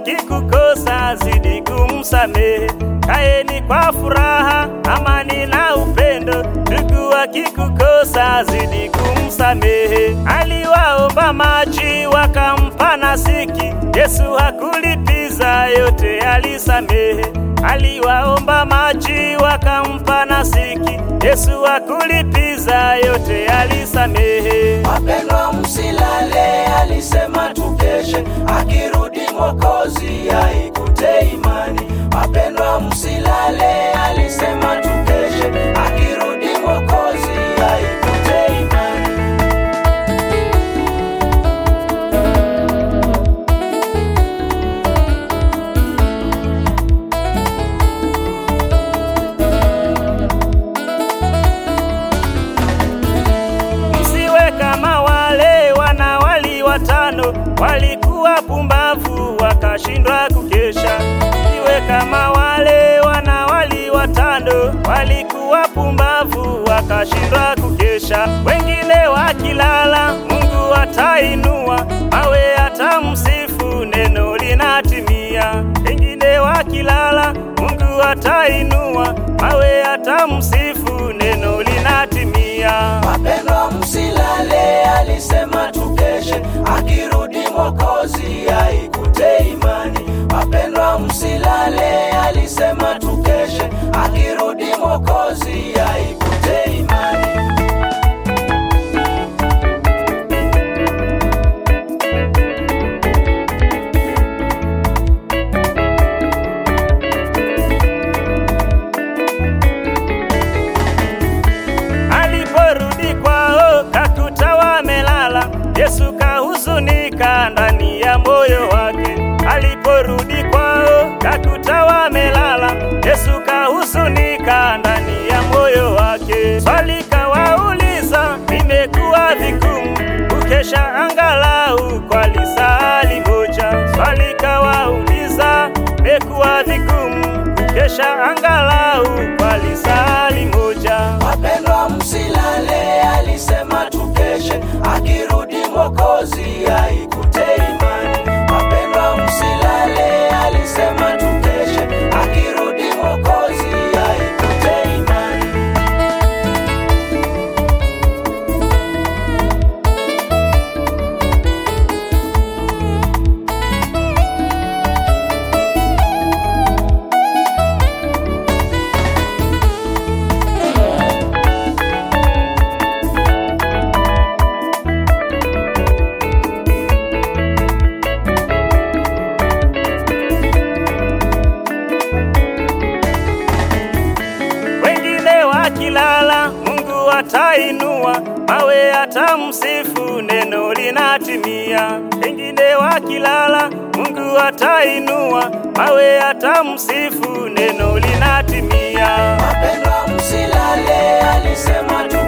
akikukosa zidi kumsamehe. Kaeni kwa furaha, amani na upendo. Ndugu akikukosa zidi kumsamehe. Aliwaomba maji wakampa nasiki, Yesu hakulipiza yote alisamehe. Aliwaomba maji wakampa nasiki, Yesu hakulipiza yote alisamehe. Wapendwa, msilale, alisema tukeshe, akirudi Mwokozi aikute imani. Wapendwa, msilale, alisema tukeshe, akirudi Mwokozi aikute imani. Msiwe kama wale wanawali watano walikuwa pumbavu wakashindwa kukesha. Msiwe kama wale wanawali watano walikuwa pumbavu wakashindwa kukesha. Wengine wakilala, Mungu atainua mawe, atamsifu, neno linatimia. Wengine wakilala, Mungu atainua mawe, atamsifu, neno linatimia. Wapendwa, msilale, alisema tukeshe, akirudi Mwokozi aikute imani. Wapendwa, msilale, alisema tukeshe, akirudi Mwokozi aikute imani. Aliporudi kwao kakuta wamelala, Yesu kahuzunika ndani ya moyo wake. Aliporudi kwao kakuta wamelala, Yesu kahuzunika ndani ya moyo wake. Swali kawauliza, imekuwa vigumu kukesha angalau kwa lisali moja. Swali kawauliza, imekuwa vigumu kukesha angalau kwa lisali moja. Wapendwa, msilale, alisema tukeshe, akirudi Mwokozi aikute imani. Wapendwa, msilale, alisema tukeshe, akirudi Mwokozi aikute imani. Wengine wakilala, Mungu atainua mawe, atamsifu, neno linatimia. Wengine wakilala, Mungu atainua mawe, atamsifu, neno linatimia. Wapendwa, msilale, alisema tukeshe